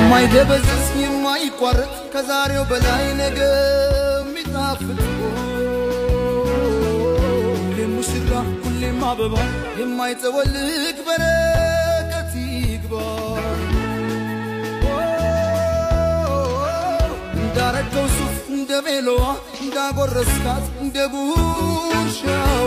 የማይደበዝዝ የማይቋረጥ ከዛሬው በላይ ነገ የሚጣፍጥ ሁሌም ሙሽራ ሁሌም አበባ የማይጠወልቅ በረከት ይግባ እንዳረገው ሱፍ እንደ ቤሎዋ እንዳጎረስካት እንደ ጉርሻዋ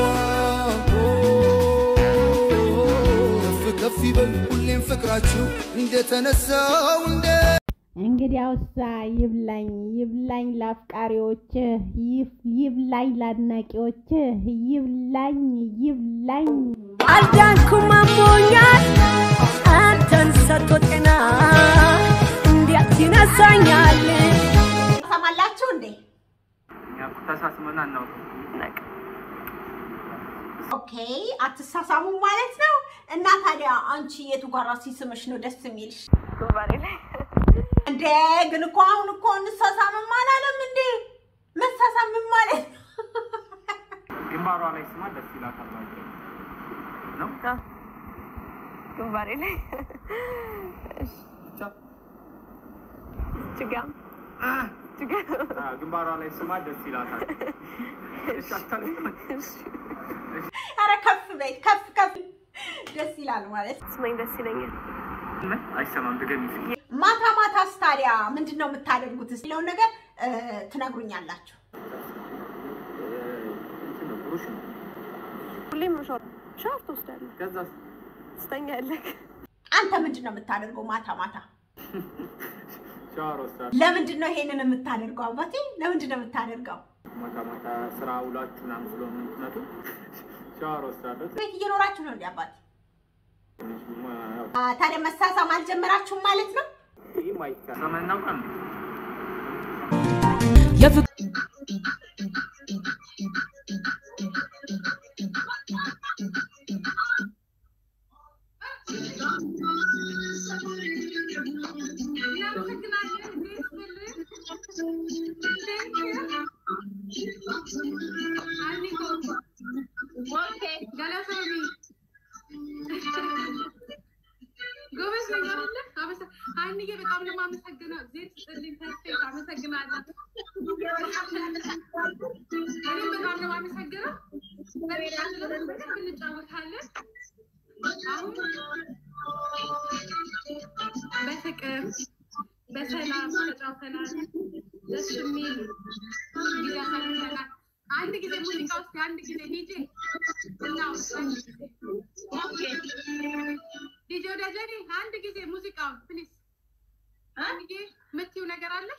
ከፍ ከፍ ይበል ሁሌም ፍቅራችሁ እንደተነሳው እንደ እንግዲያውሳ ይብላኝ ይብላኝ ለአፍቃሪዎችህ ይፍ- ይብላኝ ለአድናቂዎችህ ይብላኝ ይብላኝ አልዳንኩም አሞኛል አንተን ሰጥቶ ጤና እንዴት ይነሳኛል ሰማላችሁ እንዴ? እኛ እኮ ተሳስመን አናውቅም። ኦኬ አትሳሳሙ ማለት ነው። እና ታዲያ አንቺ የቱ ጋራ ሲስምሽ ነው ደስ የሚልሽ? እንዴ ግን እኮ አሁን እኮ እንሳሳምም አላለም እንዴ? መሳሳምም ማለት ነው። ግንባሯ ላይ ስማ ደስ ይላታል ማለት ነው። ግንባሬ ላይ ብቻ ችጋ ችጋ አ፣ ግንባሯ ላይ ስማ ደስ ይላታል። እሺ፣ አታልቅም። ኧረ ከፍ በይ ከፍ ከፍ ደስ ይላል ማለት ነው። ስማኝ ደስ ይለኛል። ምን? አይሰማም። ድገሚ እስኪ። ማታ ማታስ ታዲያ ምንድን ነው የምታደርጉት የሚለውን ነገር እ፣ ትነግሩኛላችሁ። እንትን ነው፣ ብሩሽ ነው። ሁሌም ሻወር ሻወር ትወስዳለህ፣ ከዛስ ትተኛለህ። አንተ ምንድን ነው የምታደርገው ማታ ማታ? ሻወር ወስዳለሁ። ለምንድን ነው ይሄንን የምታደርገው አባቴ? ለምንድን ነው የምታደርገው? ማታ ማታ ስራ ውላችሁ ምናምን ስለሆነ የምትመጡ ሻወር ወስዳለሁ። ቤት እየኖራችሁ ነው እንዲ አባቴ? ትንሽ ማ- ያው አ፣ ታዲያ መሳሳም አልጀመራችሁም ማለት ነው? ይህ ማይካ ሰማን እናውቃለን። ጎበዝ ነኝ አይደለ? አመሰ- ሀይሚዬ በጣም ነው የማመሰግነው። እግዜር ይስጥልኝ። ፐርፌክት አመሰግናለሁ። እኔም በጣም ነው የማመሰግነው። በሚቀጥለው በደንብ እንጫወታለን። አሁን በፍቅር በሰላም ተጫውተናል። ደስ የሚል ጊዜ አሳልፈናል። አንድ ጊዜ ሙዚቃ ውስጥ አንድ ጊዜ ዲጄ እናውስ ዲጄ ወዳጀኔ አንድ ጊዜ ሙዚቃውን ፕሊዝ አንድ ጊዜ የምትይው ነገር አለሽ?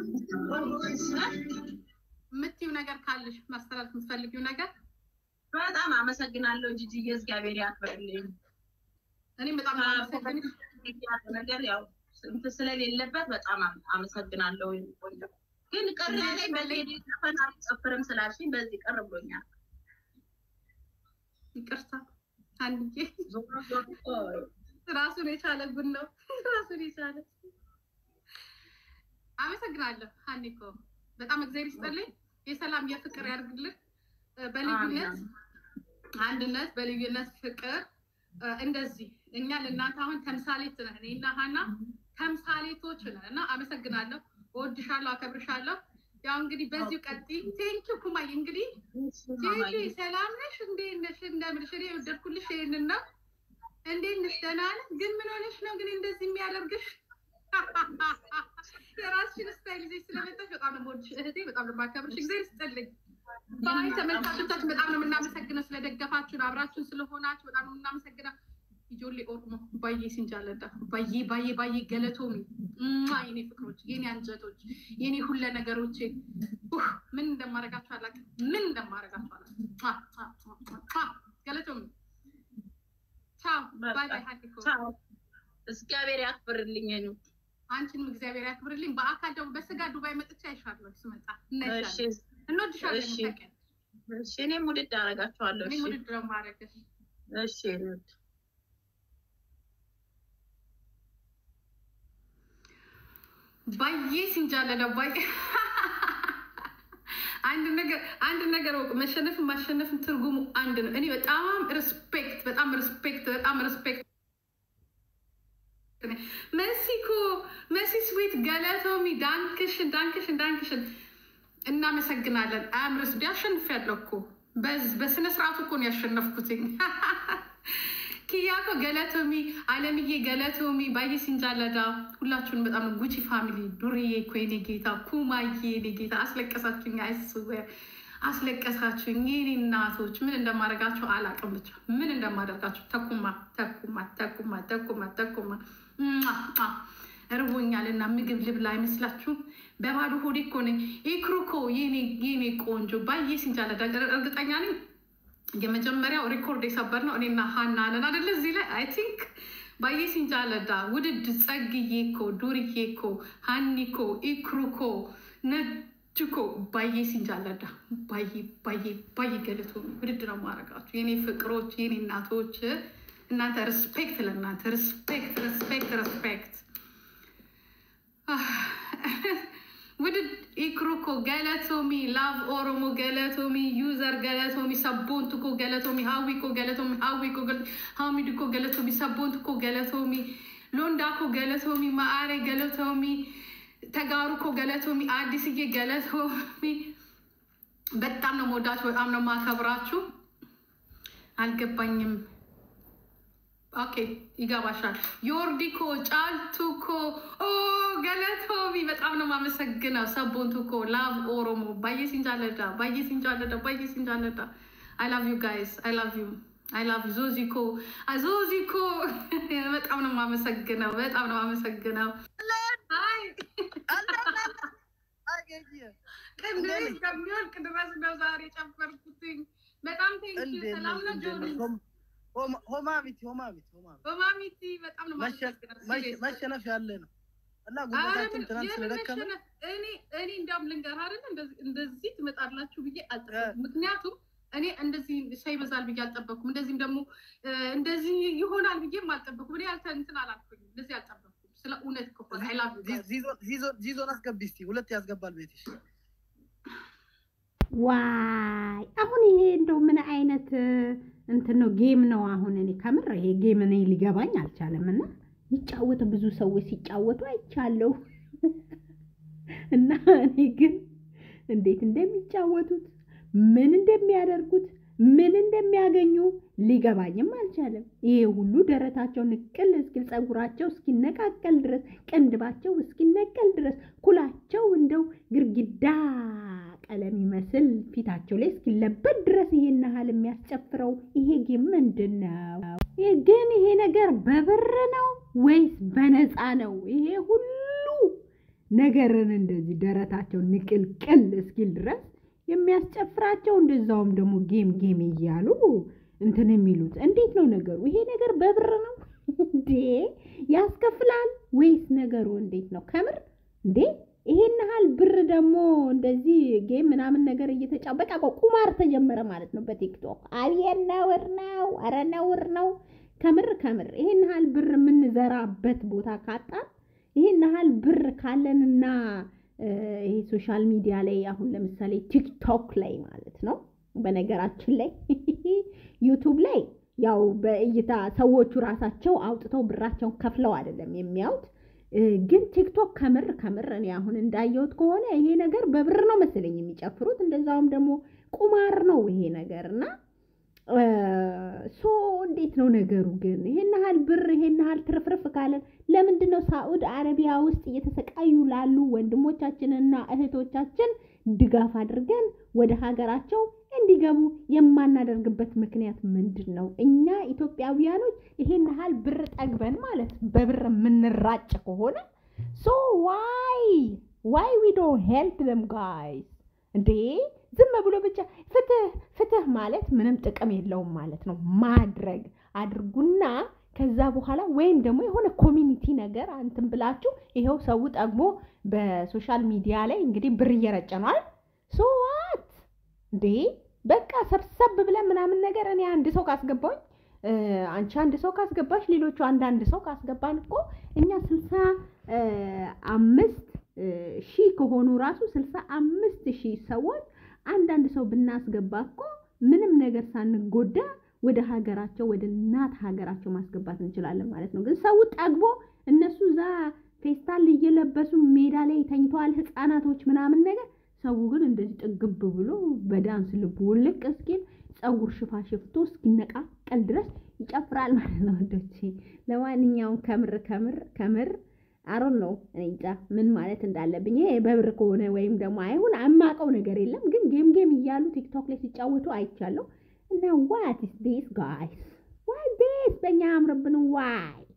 የምትይው ነገር ካለሽ ማስተላለፍ የምትፈልጊው ነገር በጣም አመሰግናለሁ ጂጂዬ፣ እግዚአብሔር ያክብርልኝ። እኔም በጣም ነው የማመሰግንሽ። ያለው ነገር ያው እንትን ስለሌለበት በጣም አም- አመሰግናለሁ። ቆንጆ ግን ቅር ያለኝ በዚህ ዘፈን አልጨፍርም ስላልሽኝ በዚህ ቅር ብሎኛል። ይቅርታ አንድ ጊዜ ዞሮ ዞሮ እኮ ራሱን የቻለ ጉድ ነው። ራሱን የቻለ አመሰግናለሁ። ሀኒኮ በጣም እግዚአብሔር ይስጥልኝ። የሰላም የፍቅር ያድርግልን። እ፣ በልዩነት አንድነት፣ በልዩነት ፍቅር እ፣ እንደዚህ እኛ ለእናንተ አሁን ተምሳሌት ነን። እኔና ሀና ተምሳሌቶች ነን እና አመሰግናለሁ። እወድሻለሁ፣ አከብርሻለሁ። ያው እንግዲህ በዚሁ ቀጥይ። ቴንኪው ኩማይ። እንግዲህ ጄጂ ሰላም ነሽ? እንዴት ነሽ? እንደምልሽ እኔ የወደድኩልሽ ይሄንን ነው። እንዴት ነሽ? ደህና ነሽ? ግን ምን ሆነሽ ነው ግን እንደዚህ የሚያደርግሽ? የራስሽን ስታይል ይዘሽ ስለመጣሽ በጣም ነው የምወድሽ እህቴ፣ በጣም ነው የማከብርሽ። እግዚአብሔር ይስጥልኝ። ባይ ተመልካቾቻችን በጣም ነው የምናመሰግነው ስለደገፋችሁን፣ አብራችሁን ስለሆናችሁ በጣም ነው የምናመሰግነው። ኢጆሌ ኦሮሞ ባዬ ሲንጃለዳ ባዬ ባዬ ባዬ ገለቶሚ እማ የኔ ፍቅሮች፣ የኔ አንጀቶች፣ የኔ ሁለ ነገሮቼ ኡህ፣ ምን እንደማረጋችሁ አላውቅም። ምን እንደማረጋችሁ አላውቅም። ሟ፣ ሟ፣ ሟ፣ ሟ። ገለቶሚ ቻው። ባይ ባይ ሀዲኮ ቻው። እግዚአብሔር ያክብርልኝ። እኔ አንቺንም እግዚአብሔር ያክብርልኝ። በአካል ደግሞ በስጋ ዱባይ መጥቼ አይሻለሁ ስመጣ እሺ እናይሻለን። እንወድሻለን። እሺ። ታውቂያለሽ። እሺ፣ እኔም ውድድ አደርጋችኋለሁ። እኔም እሺ ውድድር ነው የማደርግሽ። እሺ እኔ ውድ ባዬ ሲንጃለለ ባዬ አንድ ነገር አንድ ነገር ወቅ መሸነፍን ማሸነፍን ትርጉሙ አንድ ነው። እኔ በጣም ሪስፔክት በጣም ሪስፔክት በጣም ሪስፔክት መሲኮ መሲ ስዊት ገለቶሚ ዳንክሽን ዳንክሽን ዳንክሽን እናመሰግናለን። አምርስ ቢያሸንፍ ያለው እኮ በዝ- በስነ ስርዓቱ እኮ ነው ያሸነፍኩትኝ። ኪያኮ ገለቶሚ፣ አለምዬ ገለቶሚ፣ ባየ ሲንጃለዳ ሁላችሁን በጣም ነው። ጉቺ ፋሚሊ ዱርዬ እኮ የኔ ጌታ፣ ኩማዬ የኔ ጌታ አስለቀሳችሁኝ። አይስዌር አስለቀሳችሁኝ። የኔ እናቶች ምን እንደማደርጋችሁ አላቅም። ብቻ ምን እንደማደርጋችሁ ተኩማ ተኩማ ተኩማ ተኩማ ተኩማ ሟ፣ ሟ። እርቦኛል እና ምግብ ልብላ አይመስላችሁም? በባዶ ሆዴ እኮ ነኝ። ኢክሩኮ የኔ የኔ ቆንጆ ባየ ሲንጃለዳ እርግጠኛ ነኝ የመጀመሪያው ሪኮርድ የሰበር ነው እኔና ሀና አለን አደለ? እዚህ ላይ አይ ቲንክ ባየ ሲንጃለዳ ውድድ ጸግዬ ኮ ዱርዬ ኮ ሀኒኮ ኢክሩኮ ነጅኮ ባየ ሲንጃለዳ ባየ ባየ ባየ ገለቶ ውድድ ነው ማድረጋችሁ የኔ ፍቅሮች፣ የኔ እናቶች። እናንተ ሪስፔክት ለእናንተ ሪስፔክት ሪስፔክት ሪስፔክት ውድድ ኢክሩኮ ገለቶሚ ላቭ ኦሮሞ ገለቶሚ ዩዘር ገለቶሚ ሰቦንትኮ ገለቶሚ ሀዊኮ ገለቶሚ ሀዊኮ ሀሚድኮ ገለቶሚ ሰቦንትኮ ገለቶሚ ሎንዳኮ ገለቶሚ ማአሬ ገለቶሚ ተጋሩኮ ገለቶሚ አዲስዬ ገለቶሚ በጣም ነው መወዳችሁ፣ በጣም ነው ማከብራችሁ። አልገባኝም። ኦኬ ይገባሻል። ዮርዲኮ ጫልቱኮ ኦ ገለቶሚ በጣም ነው የማመሰግነው። ሰቦንቱኮ ላቭ ኦሮሞ ባየ ሲንጃለዳ ባየ ሲንጃለዳ ባየ ሲንጃለዳ አይ ላቭ ዩ ጋይስ አይ ላቭ ዩ አይ ላቭ ዩ ዞዚኮ ዞዚኮ በጣም ነው የማመሰግነው። በጣም ነው የማመሰግነው። አይ ቅንድሬ እስከሚወልቅ ድረስ ነው ዛሬ ጨፈርኩትኝ። በጣም ቴንኪ ሰላም ነው ጆኒ ሆማቢት ሆማቢት ሆማቢት በማሚቲ በጣም ነው የማመሰግነው። seriously። መሸነፍ ያለ ነው እና አረ ጉልበታችን ምን- ትናንት የምን ስለደከመ መሸነፍ? እኔ እኔ እንዲያውም ልንገርህ አይደለ እንደዚህ- እንደዚህ ትመጣላችሁ ብዬ አልጠበኩም። ምክንያቱም እኔ እንደዚህ ሰው ይበዛል ብዬ አልጠበኩም። እንደዚህም ደግሞ እ፣ እንደዚህ ይሆናል ብዬም አልጠበኩም። እኔ ያልተ እንትን አላልኩኝም፣ እንደዚህ አልጠበኩም። ስለ እውነት ከሆነ I love you guys። ዚዞን- ዚዞን- ዚዞን አስገቢ እስኪ ሁለት ያስገባል ቤትሽ ዋይ አሁን ይሄ እንደው ምን አይነት እንትን ነው? ጌም ነው። አሁን እኔ ከምር ይሄ ጌም እኔ ሊገባኝ አልቻለም። እና ይጫወቱ ብዙ ሰዎች ሲጫወቱ አይቻለሁ እና እኔ ግን እንዴት እንደሚጫወቱት ምን እንደሚያደርጉት ምን እንደሚያገኙ ሊገባኝም አልቻለም። ይሄ ሁሉ ደረታቸው ንቅል እስኪል ፀጉራቸው እስኪነቃቀል ድረስ ቅንድባቸው እስኪነቀል ድረስ ኩላቸው እንደው ግርግዳ ቀለም ይመስል ፊታቸው ላይ እስኪለበድ ድረስ ይሄን ያህል የሚያስጨፍረው ይሄ ጌም ምንድን ነው? ይሄ ግን ይሄ ነገር በብር ነው ወይስ በነፃ ነው? ይሄ ሁሉ ነገርን እንደዚህ ደረታቸው ንቅልቅል እስኪል ድረስ የሚያስጨፍራቸው እንደዛውም ደግሞ ጌም ጌም እያሉ እንትን የሚሉት እንዴት ነው ነገሩ? ይሄ ነገር በብር ነው እንዴ? ያስከፍላል ወይስ ነገሩ እንዴት ነው? ከምር እንዴ ይሄን ያህል ብር ደግሞ እንደዚህ ጌም ምናምን ነገር እየተጫ በቃ እኮ ቁማር ተጀመረ ማለት ነው በቲክቶክ። አብየን ነውር ነው፣ ኧረ ነውር ነው። ከምር ከምር ይሄን ያህል ብር የምንዘራበት ቦታ ካጣን ይሄን ያህል ብር ካለንና እ፣ ይሄ ሶሻል ሚዲያ ላይ አሁን ለምሳሌ ቲክቶክ ላይ ማለት ነው። በነገራችን ላይ ዩቱብ ላይ ያው በእይታ ሰዎቹ ራሳቸው አውጥተው ብራቸውን ከፍለው አይደለም የሚያዩት። እ፣ ግን ቲክቶክ ከምር ከምር እኔ አሁን እንዳየሁት ከሆነ ይሄ ነገር በብር ነው መሰለኝ የሚጨፍሩት። እንደዛውም ደግሞ ቁማር ነው ይሄ ነገር እና እ፣ ሶ እንዴት ነው ነገሩ? ግን ይሄን ያህል ብር ይሄን ያህል ትርፍርፍ ካለን ለምንድን ነው ሳዑድ አረቢያ ውስጥ እየተሰቃዩ ላሉ ወንድሞቻችንና እህቶቻችን ድጋፍ አድርገን ወደ ሀገራቸው እንዲገቡ የማናደርግበት ምክንያት ምንድን ነው? እኛ ኢትዮጵያውያኖች ይሄን ያህል ብር ጠግበን ማለት በብር የምንራጭ ከሆነ ሶ ዋይ ዋይ ዊ ዶንት ሄልፕ ደም ጋይስ እንዴ ዝም ብሎ ብቻ ፍትህ ፍትህ ማለት ምንም ጥቅም የለውም ማለት ነው። ማድረግ አድርጉና ከዛ በኋላ ወይም ደግሞ የሆነ ኮሚኒቲ ነገር አንትን ብላችሁ ይኸው ሰው ጠግቦ በሶሻል ሚዲያ ላይ እንግዲህ ብር እየረጨ ነው አይደል? ሶ ዋት እንዴ በቃ ሰብሰብ ብለን ምናምን ነገር እኔ አንድ ሰው ካስገባኝ አንቺ አንድ ሰው ካስገባሽ ሌሎቹ አንዳንድ ሰው ካስገባን እኮ እኛ ስልሳ አምስት ሺህ ከሆኑ ራሱ ስልሳ አምስት ሺህ ሰዎች አንዳንድ ሰው ብናስገባ እኮ ምንም ነገር ሳንጎዳ ወደ ሀገራቸው ወደ እናት ሀገራቸው ማስገባት እንችላለን ማለት ነው። ግን ሰው ጠግቦ እነሱ እዛ ፌስታል እየለበሱ ሜዳ ላይ ተኝተዋል ህፃናቶች ምናምን ነገር። ሰው ግን እንደዚህ ጥግብ ብሎ በዳንስ ልቡ ውልቅ እስኪል ፀጉር ሽፋ ሽፍቶ እስኪነቃቀል ድረስ ይጨፍራል ማለት ነው ወንዶቼ። ለማንኛውም ከምር ከምር ከምር አሮን ነው እኔ እንጃ ምን ማለት እንዳለብኝ። ይሄ በብር ከሆነ ወይም ደግሞ አይሁን የማውቀው ነገር የለም፣ ግን ጌም ጌም እያሉ ቲክቶክ ላይ ሲጫወቱ አይቻለሁ። እና ዋት ኢስ ዲስ ጋይስ ዋት ዲስ በእኛ አምርብን ዋይ